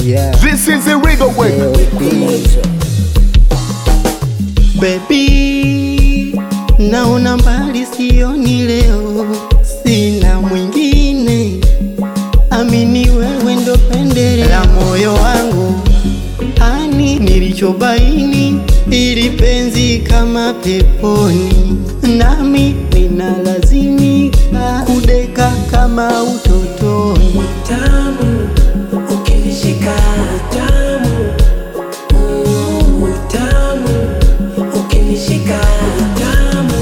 Yeah. This is a regal way. Baby, naona mbali, sioni leo, sina mwingine, amini wewe ndo pendeleo la moyo wangu, ani nilichobaini, ili penzi kama peponi, nami ninalazimika kudeka kama utotoni. tamu ukinishika tamu Mm, tamu ukinishika tamu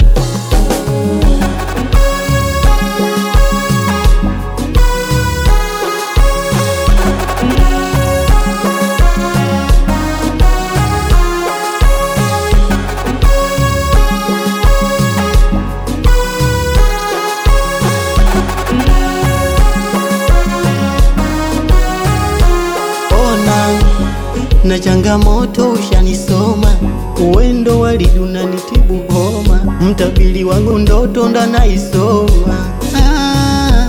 ona na changamoto ushanisoma, uwendo waliduna nitibu homa, mtabili wangu ndoto ndanaisoma. Ah,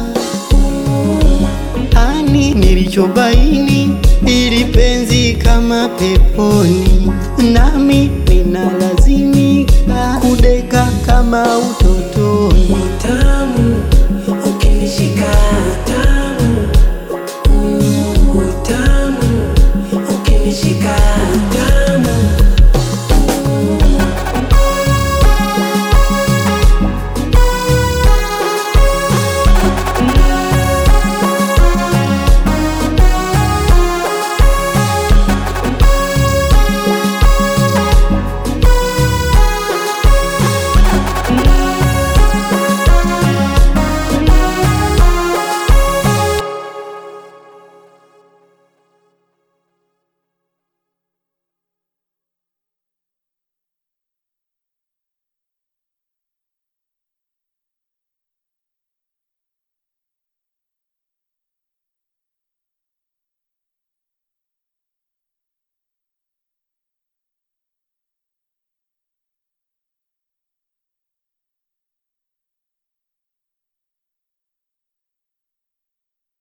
ani nilichobaini, ili penzi kama peponi, nami ninalazimika kudeka kama uto